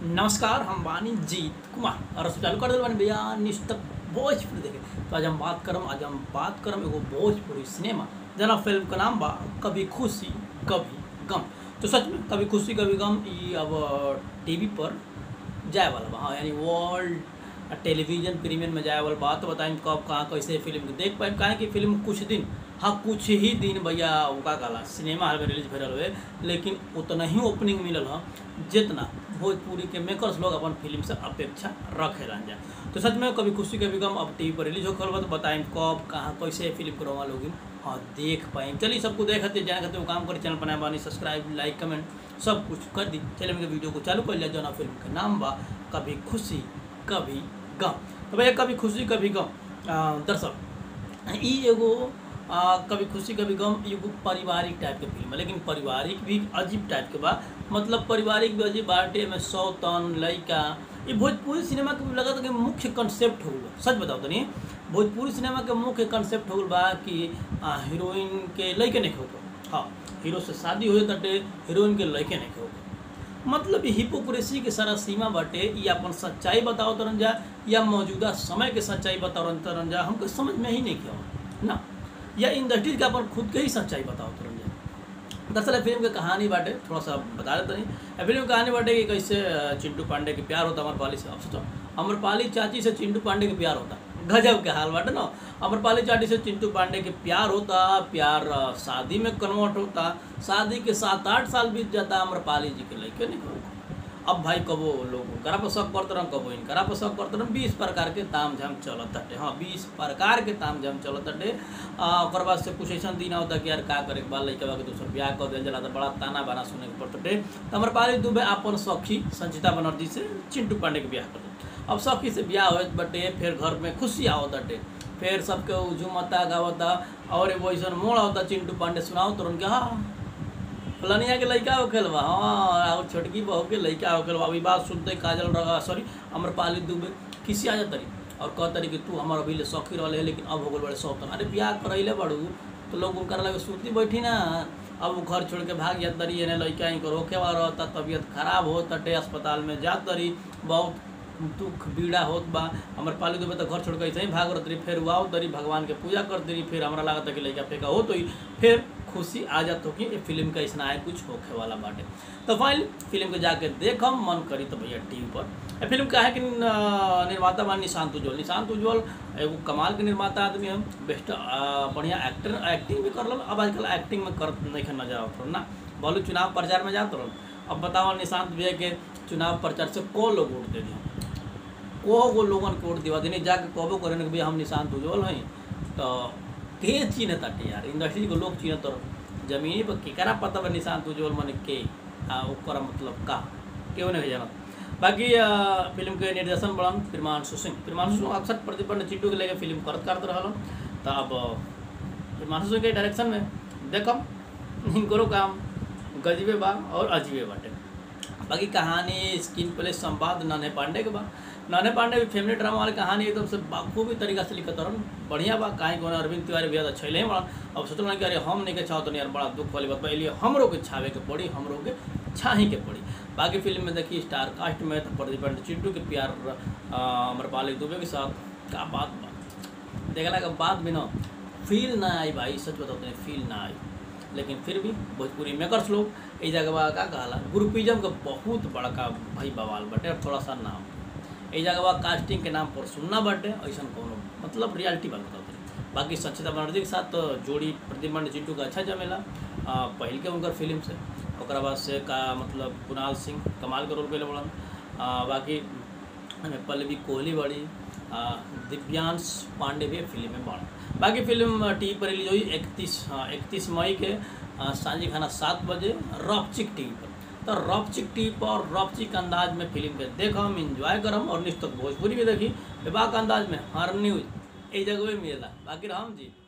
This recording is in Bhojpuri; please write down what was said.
नमस्कार हम बानी जीत कुमार और चालू कर दिल बानी भैया निष्ठक भोजपुरी देखे तो आज हम बात करम आज हम बात करम एगो भोजपुरी सिनेमा जना फिल्म का नाम बा कभी खुशी कभी गम तो सच में कभी खुशी कभी गम ये अब टीवी पर जाए वाला बा हाँ यानी वर्ल्ड टेलीविजन प्रीमियम में जाए वाला बात तो बताएं कब कहाँ कैसे फिल्म के देख पाए काहे कि फिल्म कुछ दिन हाँ कुछ ही दिन भैया उका काला सिनेमा हॉल में रिलीज भरल हुए लेकिन उतना ही ओपनिंग मिलल ह जितना भोजपुरी के मेकर्स लोग अपन फिल्म से अपेक्षा रखे रहन जा तो सच में कभी खुशी कभी गम अब टीवी पर रिलीज होकर तो बताएं कब कहाँ कैसे फिल्म को रवा लोग हाँ देख पाएं चलिए सबको देखते जाने खाते वो काम करी चैनल बनाए बानी सब्सक्राइब लाइक कमेंट सब कुछ कर दी चलिए मेरे वीडियो को चालू कर लिया जो ना फिल्म का नाम बा कभी खुशी कभी गम तो भैया कभी खुशी कभी गम आ, दरअसल ई एगो आ, कभी खुशी कभी गम एगो पारिवारिक टाइप के फिल्म है लेकिन पारिवारिक भी अजीब टाइप के बा मतलब पारिवारिक भी अजीब बाटे में सौ तन लड़का ये भोजपुरी सिनेमा के लगा कि मुख्य कंसेप्ट हो गया सच बताओ तनी भोजपुरी सिनेमा के मुख्य कंसेप्ट हो गल बा कि आ, हीरोइन के लड़के नहीं हो हाँ हीरो से शादी हो तटे हीरोइन के लड़के नहीं हो मतलब हिपोक्रेसी के सारा सीमा बाटे ये अपन सच्चाई बताओ तरन जा या मौजूदा समय के सच्चाई बताओ तरन जा हमको समझ में ही नहीं किया ना या इंडस्ट्री के अपन खुद के ही सच्चाई बताओ तरन जा दरअसल फिल्म की कहानी बाटे थोड़ा सा बता देते नहीं फिल्म की कहानी बाटे कि कैसे चिंटू पांडे के प्यार होता अमरपाली से अब सोचो अमरपाली चाची से चिंटू पांडे के प्यार होता गजब के हाल बाटे ना अमरपाली चाटी से चिंटू पांडे के प्यार होता प्यार शादी में कन्वर्ट होता शादी के सात आठ साल बीत जाता अमरपाली जी के लड़के नहीं होगा अब भाई कबो लोग करा पर शक करते रह कबो इनकरा पर शक करते रह बीस प्रकार के ताम झाम चलत हटे हाँ बीस प्रकार के ताम झाम चलत हटे ओकर बाद से कुछ ऐसा दिन होता कि यार का करे के बाद लड़का के दूसर ब्याह कर दिया जला तो बड़ा ताना बाना सुने के पड़ते टे तो अमरपाली दुबे अपन सखी संचिता बनर्जी से चिंटू पांडे के ब्याह कर अब सखी से ब्याह हो बटे फिर घर में खुशी आवत हटे फिर सबके झुमता गावता और वैसा मोड़ होता चिंटू पांडे सुनाओ तो उनके हाँ फलानिया के लड़का हो खेल बा हाँ और छोटकी बहू के लड़का हो खेल बा अभी बात सुनते काजल रहा सॉरी अमरपाली दुबे किसी आ जातरी और कहतरी कि तू हमार अभी ले सौखी रहे है लेकिन अब हो गल बड़े सौतन अरे ब्याह करैले बड़ू तो लोग उनका लगे सुनती बैठी ना अब वो घर छोड़ के भाग जात तरी एने लड़का इनको रोके वाला रहता तबीयत खराब हो तटे अस्पताल में जात तरी बहुत दुख पीड़ा होत बा हमारे पाली दुबे तो घर छोड़ के ऐसे ही भाग रही फिर वाओ तरी भगवान के पूजा कर दरी फिर हमारा लगा कि लड़का फेंका हो तो ही फिर खुशी आ जात हो कि ये फिल्म का ऐसा है कुछ होखे वाला बाटे तो फाइनल फिल्म को जाके देखम मन करी तो भैया टीवी पर ये फिल्म का है कि निर्माता बा निशांत उज्ज्वल निशांत उज्ज्वल एगो कमाल के निर्माता आदमी हम बेस्ट बढ़िया एक्टर एक्टिंग भी कर अब आजकल एक्टिंग में कर नहीं नजर आवत ना बोलू चुनाव प्रचार में जात रहो अब बताओ निशांत भैया के चुनाव प्रचार से को लोग वोट दे दिया को गो लोगन के वोट दिवा देने जाके कहबो करें कि भैया हम निशांत उज्ज्वल हैं तो के चीन ताटे यार इंडस्ट्री को लोग चीन तो जमीनी पर केकरा पता बा निशांत उज्ज्वल मन के आ ओकर मतलब का क्यों नहीं जानत बाकी फिल्म के निर्देशन बड़न प्रिमांशु सिंह प्रिमांशु सिंह अक्सर प्रतिपन्न चिट्टू के लेके फिल्म करत करत रहल तो अब प्रिमांशु सिंह के डायरेक्शन में देखम हिंकरो काम गजबे बा और अजीबे बाटे बाकी कहानी स्क्रीन प्ले संवाद नन्हे पांडे के बा नन्हे पांडे भी फैमिली ड्रामा वाली कहानी एकदम से बाखूबी तरीका से लिखत रहन बढ़िया बा काहे को अरविंद तिवारी भी अच्छा ही बड़ा अब सोचल कि अरे हम नहीं के चाहो तो यार बड़ा दुख वाली बात बा इसलिए हमरो के छावे के पड़ी हमरो के छाही के पड़ी बाकी फिल्म में देखिए स्टार कास्ट में तो प्रतिपंड चिंटू के प्यार अमरपाली दुबे के साथ का बात बा देखला के बाद भी ना फील ना आई भाई सच बताते हैं फील ना आई लेकिन फिर भी भोजपुरी मेकर्स लोग ये जगह का कहला ग्रुपिज्म का बहुत बड़का भाई बवाल बटे और थोड़ा सा नाम ये जगह कास्टिंग के नाम पर सुनना बटे ऐसा कोनो मतलब रियलिटी बात बताते बाकी सच्चिता बनर्जी के साथ तो जोड़ी प्रतिमंड चिंटू का अच्छा जमेला पहल के उनकर फिल्म से और बाद से का मतलब कुणाल सिंह कमाल के रोल कैले बड़न बाकी पल्लवी कोहली बड़ी दिव्यांश पांडे भी फिल्म में बड़ा बाकी फिल्म टीवी पर रिलीज हुई इकतीस इकतीस मई के सांझी खाना सात बजे रफचिक टीवी पर तो रफचिक टीवी पर रफचिक अंदाज में फिल्म के देखम इंजॉय करम और निश्चित भोजपुरी भी देखी बेबाक अंदाज में हर न्यूज एक जगह मिलेला बाकी राम जी